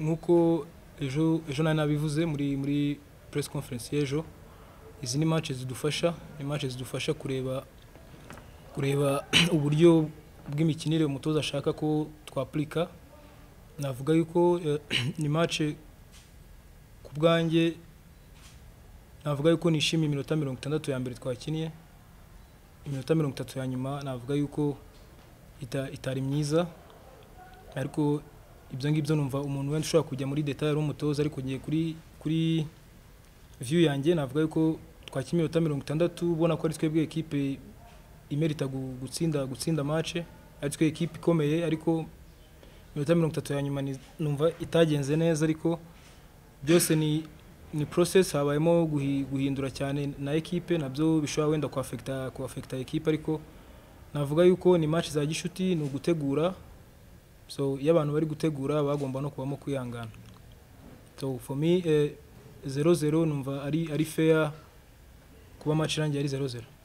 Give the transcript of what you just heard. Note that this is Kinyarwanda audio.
nk'uko ejo ejo nari nabivuze muri muri press conference y'ejo izi ni match zidufasha ni match zidufasha kureba kureba uburyo bw'imikinire umutoza ashaka ko twapurika navuga yuko eh, ni match ku bwanjye navuga yuko nishimiye iminota mirongo itandatu ya mbere twakiniye iminota mirongo itatu ya nyuma navuga yuko ita- itari myiza ariko ibyo ngibyo numva umuntu wenda ushobora kujya muri detail ari umutoza ariko ngiye kuri kuri view yanjye navuga yuko twakina iminota mirongo itandatu ubona ko ari twebwe ekipe imerita gu- gutsinda gutsinda match ari twe ekipe ikomeye ariko iminota mirongo itatu ya nyuma ni- numva itagenze neza ariko byose ni ni process habayemo guhi- guhindura cyane na ekipe nabyo bishobora wenda kuafekta kuafekta ekipe ariko navuga yuko ni match za gishuti ni ugutegura so iyo abantu bari gutegura bagomba no kubamo kwihangana so for me eh, zero zero numva ari ari fair kuba match irangiye ari zero zero